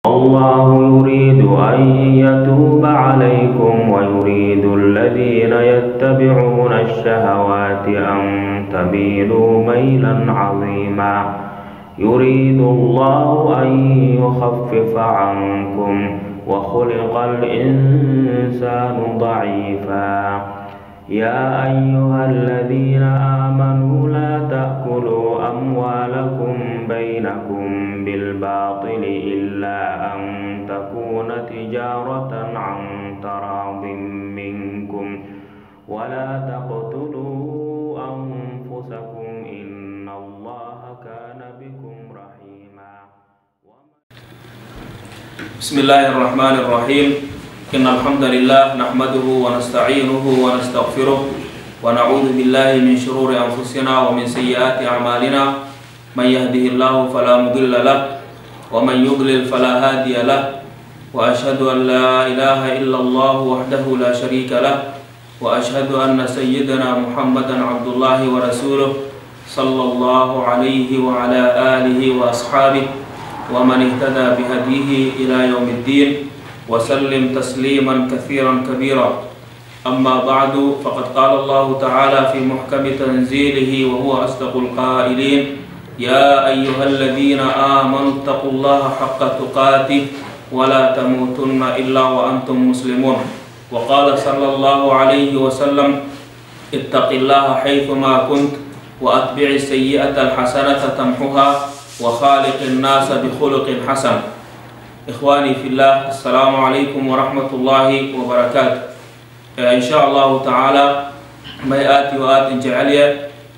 الله يريد أن يتوب عليكم ويريد الذين يتبعون الشهوات أن تميلوا ميلا عظيما يريد الله أن يخفف عنكم وخلق الإنسان ضعيفا يا أيها الذين آمنوا لا تأكلوا أموالكم بينكم بالباطل إلا أن تكون تجارة عن تراض منكم ولا تقتلوا أنفسكم إن الله كان بكم رحيما بسم الله الرحمن الرحيم إن الحمد لله نحمده ونستعينه ونستغفره ونعوذ بالله من شرور أنفسنا ومن سيئات أعمالنا من يهده الله فلا مضل له ومن يضلل فلا هادي له وأشهد أن لا إله إلا الله وحده لا شريك له وأشهد أن سيدنا محمدا عبد الله ورسوله صلى الله عليه وعلى آله وأصحابه ومن اهتدى بهديه إلى يوم الدين وسلم تسليما كثيرا كبيرا أما بعد فقد قال الله تعالى في محكم تنزيله وهو أصدق القائلين يا أيها الذين آمنوا اتقوا الله حق تقاته ولا تموتن إلا وأنتم مسلمون وقال صلى الله عليه وسلم اتق الله حيثما كنت وأتبع السيئة الحسنة تمحها وخالق الناس بخلق حسن إخواني في الله السلام عليكم ورحمة الله وبركاته إن شاء الله تعالى ما آتي وآت جعلية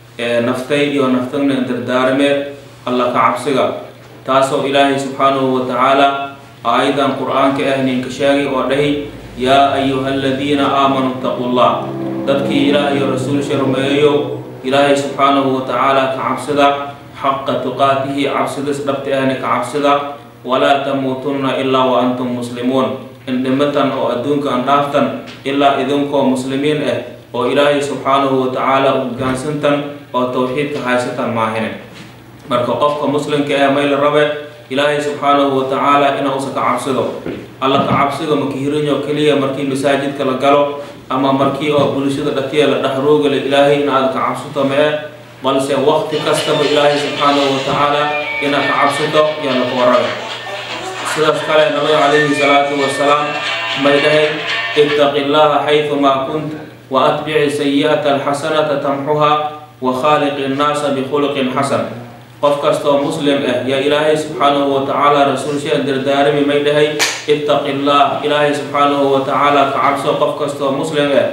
نفتي ونفتن دردارمي الله كعبسغا تاسو إلهي سبحانه وتعالى أيضا قرآن كأهل كشاغي ودهي يا أيها الذين آمنوا اتقوا الله تذكي إلهي رسول شرميو إلهي سبحانه وتعالى كعبسغا حق تقاته عبسغا سببت أهل كعبسغا ولا تموتن إلا وأنتم مسلمون إن دمتن أو أدونك أن دافتن إلا إذنكم مسلمين إيه أو إلهي سبحانه وتعالى وقانسنتن أو توحيد كهايستن ماهنين marka qofka muslimka ee mayl rabe ilaahay subxaanahu wa tacaala ina usa ka cabsido alla ka cabsiga makihirinyo keliya markii masaajidka la galo ama markii oo bulshada dhatiya la dhexroogale ilaahay in aad ka cabsato mee balse waqti kastaba ilaahay subxaanahu wa tacaala ina ka cabsato yaa laku warabe sidaas kale nabiga calayhi salaatu wasalaam may dhahay ittaqi llaha xaydumaa kunt wa atbici sayi'ata alxasanata tamxuha wa khaaliqi nnaasa bikhuluqin xasan qof kastoo muslim ah yaa ilaahay subxaanahu wa tacaala rasuulshaan dardaarami may dhahay ittaqi llah ilaahay subxaanahu wa tacaala ka cabso qof kastoo muslim ah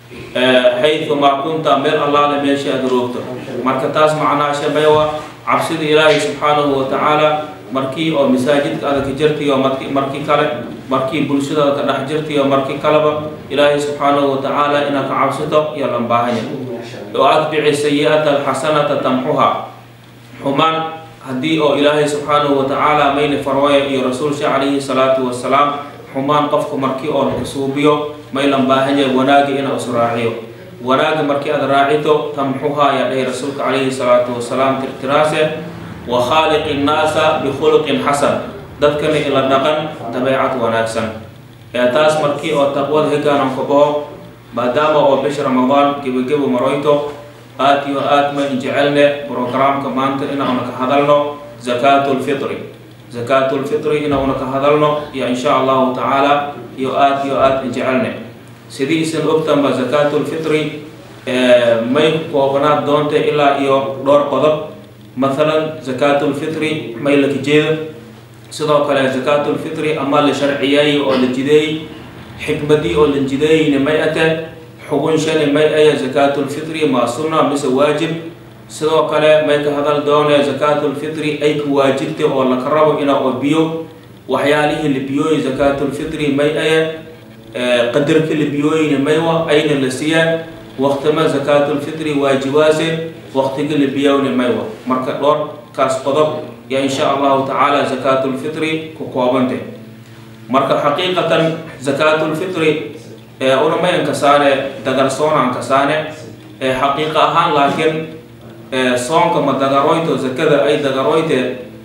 xaydumaa kunta meel allaale meesha aad roogto marka taas macnaasha maywa cabsida ilaahay subxaanahu wa tacaala markii oo masaajidka aad ka jirtiyo markii kale markii bulshadaada ka dhex jirtiyo markii kaleba ilaahay subxaanahu wa tacaala inaad ka cabsato iyo lan baahanya oo atbici sayi'ata alxasanata tamxuha xumaan haddii oo ilaahay subxaanahu wa tacaala mayna farwaya iyo rasuulsha calayhi salaatu wasalaam xumaan qofka markii oo laga suubiyo maylan baahanya wanaagi ina is raaciyo wanaagi markii aad raacito tamxuha ayaa dhahay rasuulka calayhi salaatu wasalaam tirtiraase wa khaaliqi nnaasa bikhuluqin xasan dadkana ila dhaqan dabeecad wanaagsan ee taas markii oo taqwada hegaanan ka baho maadaama oo bisha ramadaan gebagebo maroyto aad iyo aad ma jecelne programka maanta inauna ka hadalno zakaatu lfitri zakaatu lfitri inauna ka hadalno iyo insha allahu tacaala iyo aad iyo aad jecelne sidii isan ogtanba zakaatu lfitri may koobanaad doonta ilaa iyo dhowr qodob mathalan zakaatu lfitri may la kajeedo sidoo kale zakaatu lfitri ama la sharciyeeyey oo la jideeyey xikmadii oo la jideeyeyna may ate xugun shani may aya zakaatulfitri maa sunna mise waajib sidoo kale may ka hadal doonee zakaatulfitri ay ka waajibtay oo laka rabo ina oo biyo waxyaalihii la biyooyi zakaatulfitri may aya qadarka la biyooyina maywa ayna la siiyaan waqtima zakaatulfitri waajibaase waqtiga la biyowna maywa marka dhowrkaas qodob yaa insha allahu tacaala zakaatulfitri ku koobantay marka xaqiiqatan zakaatulfitri unamayan kasaane dagarsoonaan kasaane xaqiiqa ahaan laakiin soonka ma dagaroyto zakada ay dagaroyte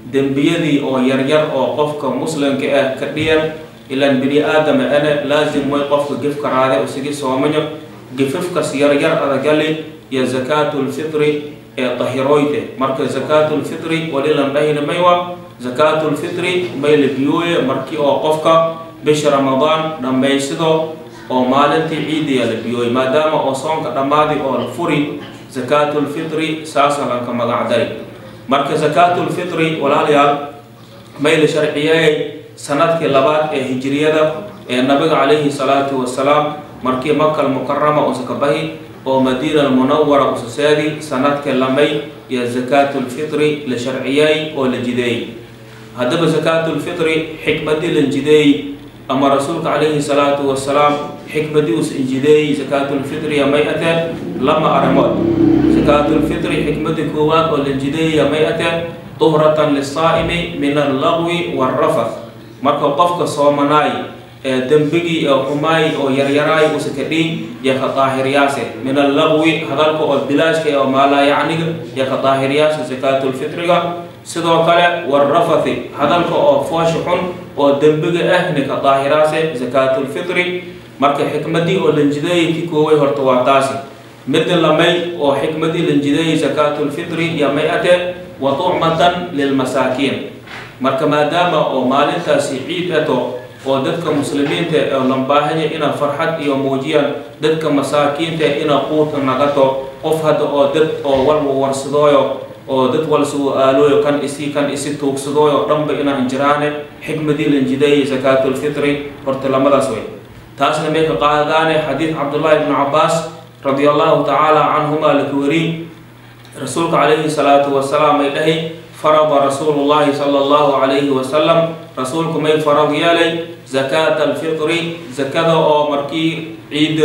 dembiyadii oo yaryar oo qofka muslimka ah ka dhiyan ilaan bini aadama ane laasim way qofka gefka raade usigi soomayo gefafkas yaryar adagali iyo zakaatulfitri ee dahiroyte marka zakaatulfitri wali lan dhahina maywa zakaatulfitri may la biyooye markii oo qofka bisha ramadaan dhammaysido oo maalintii ciidiya la biyooye maadaama oo soonka dhammaadi oo la furi zakaatulfitri saasa lanka magac dari marka zakaatulfitri walaalayaal may la sharciyeeyay sanadkii labaad ee hijriyada ee nabiga calayhi salaatu wasalaam markii makal mukarama usa ka bahi oo madiina almunawara usa seedi sanadkii lamay iyo zakaatulfitri la sharciyeey oo la jideeyey haddaba zakaatulfitri xikmadii la jideeyey ama rasuulka calayhi salaatu wasalaam xikmadii usa injideeyey zakaatulfitriya may atee lama arrimood zakaatulfitri xikmadii koowaad oo la jideeyaya may atee tuhratan lisaa'imi min allagwi waalrafath marka qofka soomanaay ee dembigii ee xumaay oo yaryaraay usa ka dhiin iyo ka daahiryaase min allagwi hadalka oo bilaashka ee oo maalaayacniga iyo ka daahiryaase zakaatulfitriga sidoo kale waalrafathi hadalka oo foosha xun oo dembiga ah ni ka daahiraase zakaatulfitri marka xikmadii oo lanjideeyay ki kooway horta waa taasi midda lamay oo xikmadii lanjideeyay zakaatulfitri iyo may atee wa tucmatan lilmasaakiin marka maadaama oo maalintaasi ciid ato oo dadka muslimiinta oo lan baahanya ina farxad iyo muujiyaan dadka masaakiinta ina quudka nagato qof hadda oo dad oo walba warsadooyo oo dad wal sugu aalooyo kan isi kan isi tuugsadooyo dhanba inaan jiraane xikmadii lanjideeyay zakaatulfitri horta lamadaas way taasna may ka qaadaane xadiid cabdullaahi ibnu cabaas radia allahu tacaala canhuma laka wari rasuulka calayhi salaatu wasalaam ay dhahay farada rasuulu llahi sala allahu calayhi wasalam rasuulku may farad yeelay zakaata alfitri zakada oo markii ciid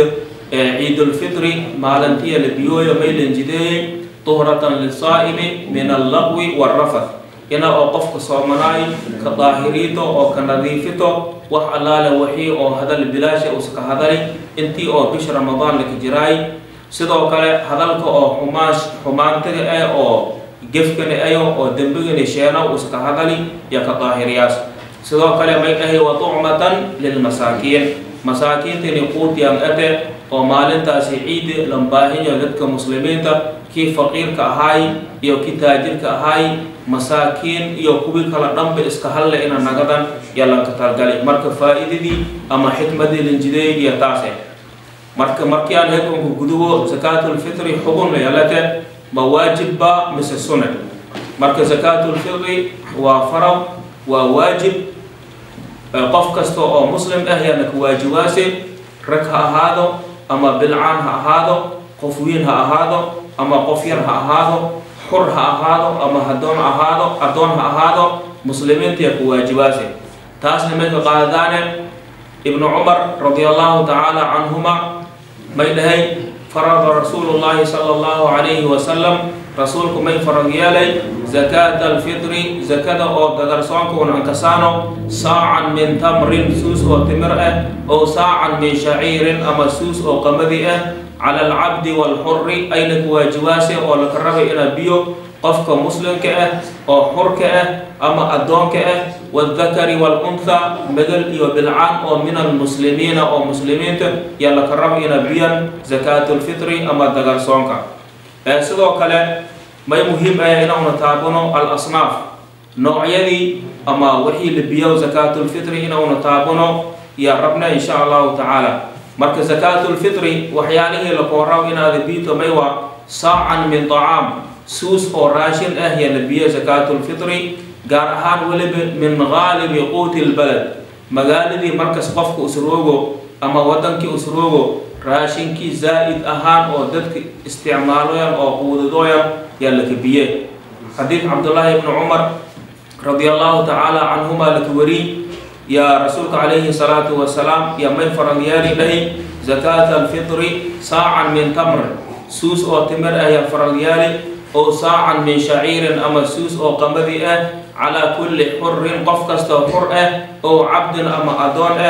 ciidulfitri maalintiya la biyooyo may lanjideeyey tuhratan lisaa'imi min allaqwi waalrafath ina oo qofka soomanaay ka daahiriito oo ka nadiifito wax allaale waxii oo hadal bilaasha usa ka hadali intii oo bisha ramadaan laka jiraay sidoo kale hadalka oo xumaash xumaantaga ah oo gefkani ayo oo dembigani sheeno usa ka hadali iyo ka daahiryaas sidoo kale may dhahay wa tucmatan lilmasaakiin masaakiintani quutiyaan ate oo maalintaasi ciidi lambaahinyo dadka muslimiinta kii faqiirka ahaay iyo kii taajirka ahaay masaakiin iyo kuwii kala dhanba iska halle ina nagadan yalanka talgali marka faa-idadii ama xikmadii lanjideey iyo taase marka markii aan hekunka gudubo zakaatulfitri xugun layalate ma waajibba mise sune marka zakaatulfitri waa farad waa waajib qof kasta oo muslim ah yaana ka waajibaase rag ha ahaado ama bilcaan ha ahaado qof wiin ha ahaado ama qof yar ha ahaado xur ha ahaado ama hadoon ahaado addoon ha ahaado muslimiinta yaa ku waajibaase taasna may ka qaadadaane ibnu cumar radia allahu tacaala canhuma may dhahay farada rasuulu llahi sala allahu calayhi wasalam rasuulku may farad yeelay zakaata alfitri zakada oo dagarsoonka un ankasaano saacan min tamrin suus oo timir ah oo saacan min shaciirin ama suus oo qamadi ah cala alcabdi waalxuri ayna ku waajibaase oo laka rabay inaa biyo qofka muslimka ah oo xurka ah ama addoonka ah waaldakari waaluntha magal iyo bilcaan oo min almuslimiina oo muslimiinta yaa laka rabay inaa biyan zakaatulfitri ama dagarsoonka sidoo kale may muhiim ah inauna taabano al asnaaf noocyadii ama wixii la biyo zakaatulfitri inauna taabano yaa rabna insha allahu tacaala marka zakaatulfitri waxyaalihii lakooraw inaada biito may waa saacan min tacaam suus oo raashin ah yaa la biyo zakaatulfitri gaar ahaan weliba min gaalibi quuti lbalad magaaladii markas qofka usroogo ama wadankii usroogo raashinkii zaa'id ahaan oo dadka isticmaaloyan oo quudadooyan yaa laka biye xadiid cabdullaahi ibni cumar radia allahu tacaala canhuma laka wari yaa rasuulka calayhi salaatu wasalaam yaa may faralyaali dhahi zakaata alfitri saacan min tamr suus oo timir ah yaa faralyaali oo saacan min shaciirin ama suus oo qamadi ah calaa kulli xurin qof kastoo xur ah oo cabdin ama adoon ah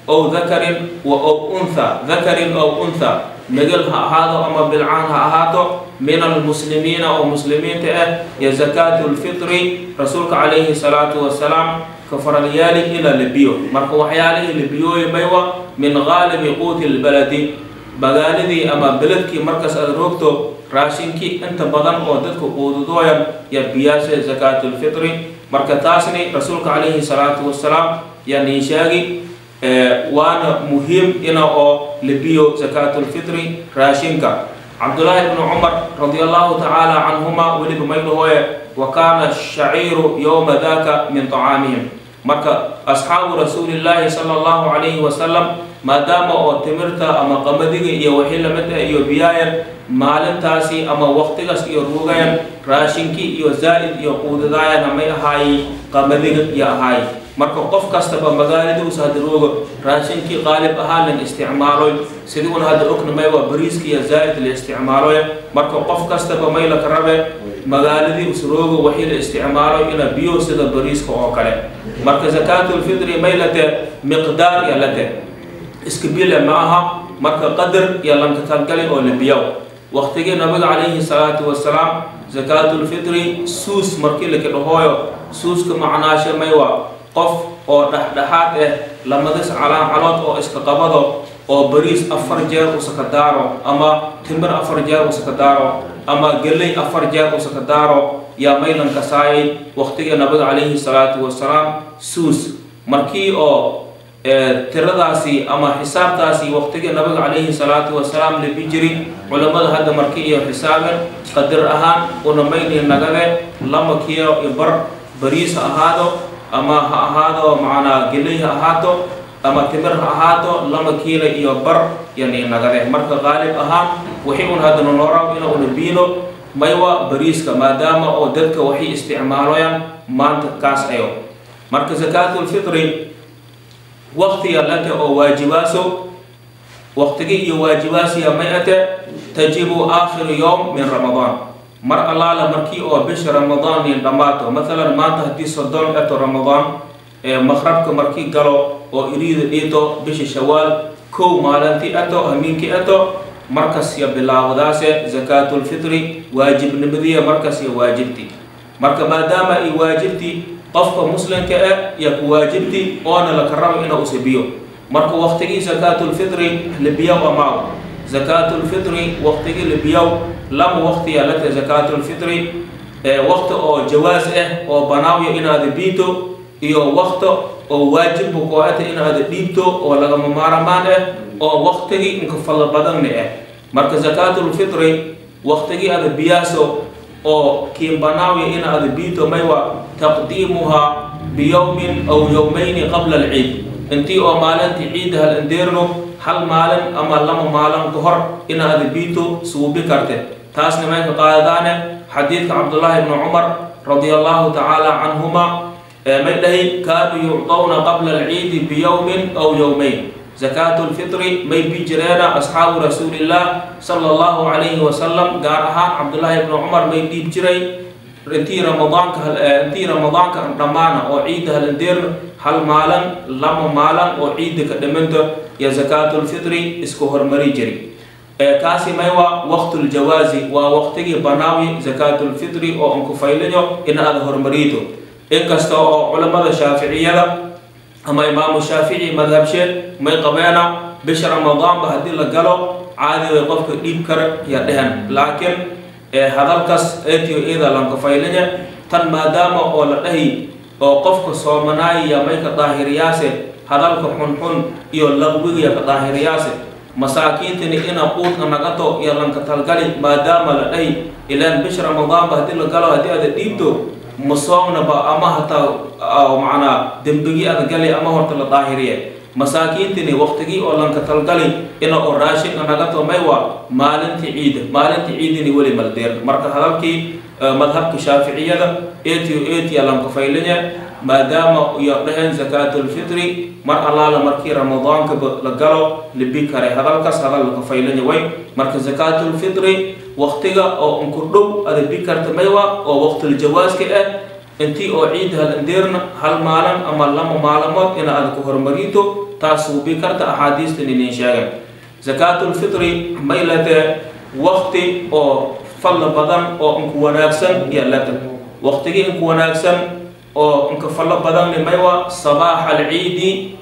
ow dakarin wa ow untha dakarin ow untha megel ha ahaado ama bilcaan ha ahaato min almuslimiina oo muslimiinta ah iyo zakaatu lfitri rasuulka calayhi salaatu wasalaam ka faralyaali ina lebiyo marka waxyaalihii lebiyooyi maywa min gaalibi quuti lbaladi magaaladii ama beledkii markaas aad roogto raashinkii inta badan oo dadka quududooyan ya biyaasha zakaatu lfitri marka taasni rasuulka calayhi salaatu wasalaam yaa niin sheegi waana muhiim ina oo lebiyo zakaatu lfitri raashinka cabdullaahi bnu cumar radi allahu tacaala canhuma weliba maydhahooye wa kaana shaciiru yowma daka min طacaamihim marka asxaabu rasuulillaahi sala allahu calayhi wasalam maadaama oo timirta ama qamadiga iyo wixii lamid ah iyo biyaayan maalintaasi ama waqtigaas iyo ruugayan raashinkii iyo zaa'id iyo quudadaayan amay ahaayi qamadiga iyo ahaayi marka qof kastaba magaaladiusa hadda rooga raashinkii qaalib ahaan lan isticmaaloy sidiguna hadda ogna maywa bariiska iyo zaa'id la isticmaaloy marka qof kastaba may laka rabe magaaladii usrooga waxii la isticmaaloy ina biyo sida bariiska oo kale marka zakaatulfitri may late miqdaar iyo late iska bile ma aha marka qadar iyo lanka talgali oo la biyow waqtigii nabiga calayhi salaatu wasalaam zakaatulfitri suus markii laka dhahooyo suuska macnaashe maywa qof oo dhexdhexaad ah lamadis calaamcalood oo iska qabado oo bariis afar jeer usaka daaro ama timir afar jeer usaka daaro ama geley afar jeer usaka daaro yaa maylan kasaayay waqtigii nabiga calayhi salaatu wasalaam suus markii oo tiradaasi ama xisaabtaasi waqtigii nabiga calayhi salaatu wasalaam labi jiri culammada hadda markii iyo xisaaben qadir ahaan una mayni nagade lama kiilo iyo bar bariis ha ahaado ama ha ahaado macnaa geley ha ahaato ama timir ha ahaato lama kiila iyo bar yani nagade marka qaalib ahaan wixii un haddana nooraaw ina una biino maywa bariiska maadaama oo dadka waxay isticmaaloyaan maanta kaas ayo marka zakaatulfitri waqtiga late oo waajibaaso waqtigii iyo waajibaasiya may ate tajibu aakhiru yowm min ramadaan mar allaala markii oo bisha ramadaan nin dhammaato maalan maanta haddii soddon eto ramadaan ee maqrabka markii galo oo iriida dhiito bisha shawaal kow maalintii eto hamiinkii eto markas ya bilaawadaase zakaatulfitri waajibnimadiya markas ya waajibti marka maadaama ay waajibti qofka muslimka ah ya ku waajibti oona laka rabo ina usabiyo marka waqtigii zakaatulfitri labiyow amaaw zakaatulfitri waqtigii labiyow lama waqtiya late zakaatulfitri waqti oo jawaas ah oo banaawiya inaada biito iyo waqti oo waajibba koo-ata inaada dhiibto oo lagama maaramaan ah oo waqtigii inka fadlo badanna ah marka zakaatulfitri waqtigii ada biyaaso oo kiin banaawiya inaada biito maywa taqdiimuhaa biyowmin aw yowmayni qabla alciid intii oo maalintii ciidda hal indeerno hal maalin ama lama maalin ka hor inaada biito suubi karte taasna may ka qaadadaane xadiidka cabdullaahi bni cumar radia allahu tacaala canhuma may dhahay kaanuu yucdawna qabla alciidi biyowmin aw yowmayn zakaatulfitri may bi jireena asxaabu rasuulillaah sala allahu calayhi wasalam gaar ahaan cabdullaahi bni cumar may dhiib jiray intii ramadaanka intii ramadaanka dhammaana oo ciidda halindeerna hal maalin lama maalin oo ciidda ka dhiminta iyo zakaatulfitri isku hormari jiri kaasi may waa waqtuljawaazi waa waqtigii banaawi zakaatulfitri oo anku faylinyo in aada hormariito inkasta oo culamada shaaficiyada ama imaamu shaafici madhabsheed may qabeena bisha ramadaanba haddii la galo caadi way qofka dhiib kara ya dhehen laakiin hadalkaas etiyo iyada lanka faylinya tan maadaama oo la dhahi oo qofka soomanaaya may ka daahiriyaase hadalka xunxun iyo laqwigiya ka daahiriyaase masaakiintani ina quudka nagato iyo lanka talgali maadaama la dhahi ilaan bisha ramadaanba haddii la galo haddii aada dhiibto masoomnaba ama hataa macnaa dembigii aada gali ama horta la daahiriye masaakiintini waqtigii oo lanka talgali ina oo raashinka nagato maywa maalintii ciida maalintii ciidini weli maldeer marka hadalkii madhabka shaaficiyada etiyo etiya lanka faylinya maadaama iyo dhaheen zakaatulfitri mar allaala markii ramadaanka la galo libi kare hadalkaas hadal laka faylinya way marka zakaatulfitri waqtiga oo unku dhow ada bi karta maywa oo waqtuljawaaska ah intii oo ciid halandeerna hal maalin ama lama maalmood ina aad ku hormarito taas suubi karta axaadiistan inin sheegan zakaatulfitri may latee wakti oo fadla badan oo inku wanaagsan iyo lata waktigii inku wanaagsan oo inka fallo badanni maywa sabaaxa alciidi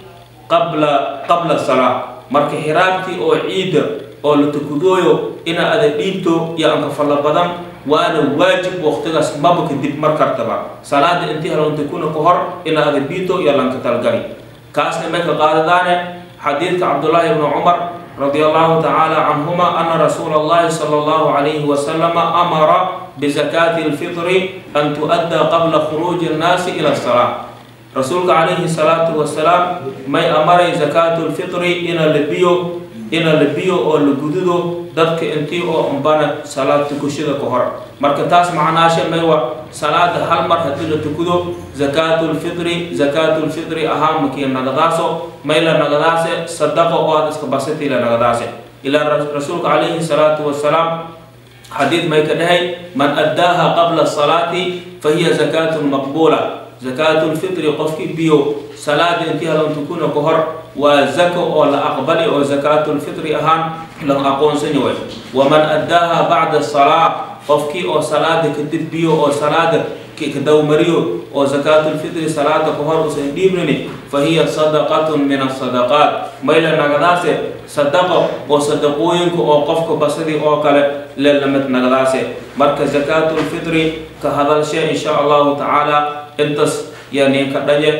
qabla qabla salaa marka hiraabtii oo ciidda oo la tukudooyo ina ada dhiibto iyo anka fallo badan waana waajib waktigaas maba kadib mar kartaba salaada intii halontakuna ka hor ina ada dhiibto iyo lanka talgali kaasna may ka qaadadaane xadiidka cabdullaahi ibnu cumar رضي الله تعالى عنهما أن رسول الله صلى الله عليه وسلم أمر بزكاة الفطر أن تؤدى قبل خروج الناس إلى الصلاة رسولك عليه الصلاة والسلام ما أمر زكاة الفطر إن لبيو إن لبيو أو لجدودو دتك أنتي أو أمبانا صلاة تكشيد كهر marka taas macnaashe may wa salaada hal mar haddii la tukudo zakaatulfitri zakaatulfitri ahaan makii nagadaaso may la nagadaase sadaqo oo aad iska basati la nagadaase ilaa rasuulka calayhi salaatu wasalaam xadiid may ka dhahay man addaaha qabla salaati fa hiya zakaatun maqbuula zakaatulfitri qofkii biyo salaada intii halan tukuna ka hor waa zako oo la aqbali oo zakaatulfitri ahaan lan aqoonsani way waman addaaha bacda salaa qofkii oo salaada kadib biyo oo salaada kadawmariyo oo zakaatulfitri salaada ka hor usan dhiibnini fa hiya sadaqatun min asadaqaat mayla nagadaase sadaqo oo sadaqooyinka oo qofka basadii oo kale le lamid nagadaase marka zakaatulfitri ka hadalshe insha allahu tacaala intas yani ka dhaye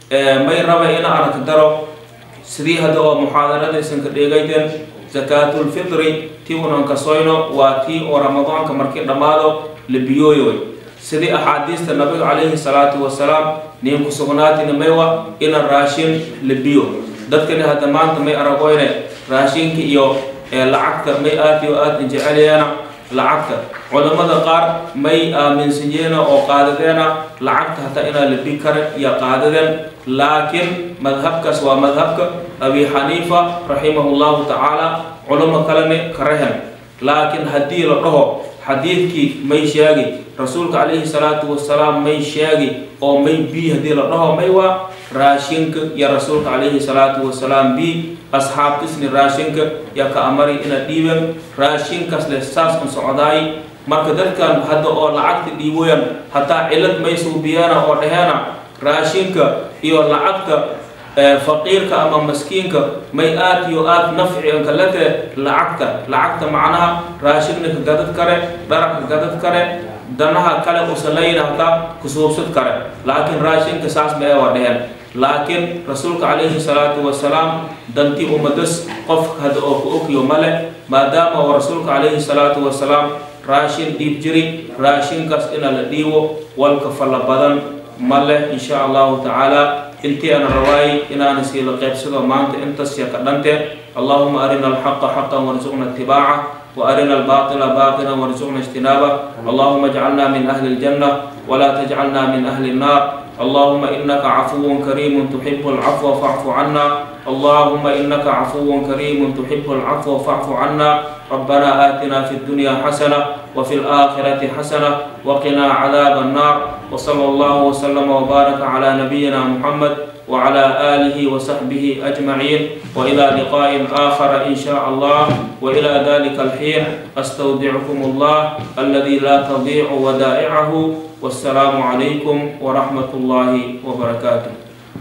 may raba ina arag daro sidii hadda oo muxaadaradiisan ka dheegayteen zakaatulfitri tii unan kasoyno waa tii oo ramadaanka markii dhammaado la biyooyoy sidii axaadiista nabiga calayhi salaatu wasalaam nin ku sugnaatina maywa ina raashin la biyo dadkani hadda maanta may aragoyne raashinka iyo lacagta may aad iyo aad injecelayaana lacagta culammada qaar may aaminsanyeena oo qaadadeena lacagta hataa inaa la bi kara iyo qaadadeen laakiin madhabkaas waa madhabka abi xaniifa raximahu llahu tacaala culamo kalene karehen laakiin haddii la dhaho xadiidkii may sheegi rasuulka calayhi salaatu wasalaam may sheegi oo may bi haddii la dhaho may waa raashinka iyo rasuulka calayhi salaatu wasalaam bi asxaabtisni raashinka yaa ka amari ina dhiiben raashinkaas le saas un socdaay marka dadkan hadda oo lacagta dhiiboyan hataa cilad may suubiyeena oo dhaheena raashinka iyo lacagta faqiirka ama maskiinka may aad iyo aad nafci anka late lacagta lacagta macnaha raashinna ka gadad kare dharaka gadad kare danaha kale usalayna hataa kusuubsad kare laakiin raashinka saas ma ee waa dheheen laakiin rasuulka calayhi salaatu wasalaam dantii ummadas qof hadda oo ku ogyo male maadaama oo rasuulka calayhi salaatu wasalaam raashin dhiib jiri raashinkaas ina la dhiibo walka falla badan ma leh insha allahu tacaala intii ana rawaayay inaana sii la qaybsado maanta intaas ya ka dhante allahuma arina alxaqa xaqan warzuqna itibaaca وأرنا الباطل باطلا وارزقنا اجتنابه اللهم اجعلنا من أهل الجنة ولا تجعلنا من أهل النار اللهم إنك عفو كريم تحب العفو فاعف عنا اللهم إنك عفو كريم تحب العفو فاعف عنا ربنا آتنا في الدنيا حسنة وفي الآخرة حسنة وقنا عذاب النار وصلى الله وسلم وبارك على نبينا محمد وعلى آله وصحبه أجمعين وإلى لقاء آخر إن شاء الله وإلى ذلك الحين أستودعكم الله الذي لا تضيع ودائعه والسلام عليكم ورحمة الله وبركاته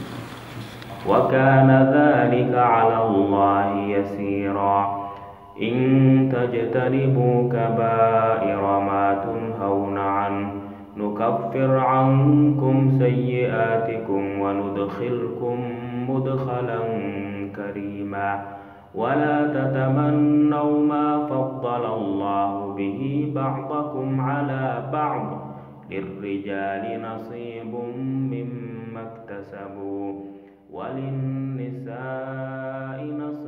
وكان ذلك على الله يسيرا إن تجتنبوا كبائر ما تنهون عنه نكفر عنكم سيئاتكم وندخلكم مدخلا كريما ولا تتمنوا ما فضل الله به بعضكم على بعض للرجال نصيب مما اكتسبوا وللنساء نصيب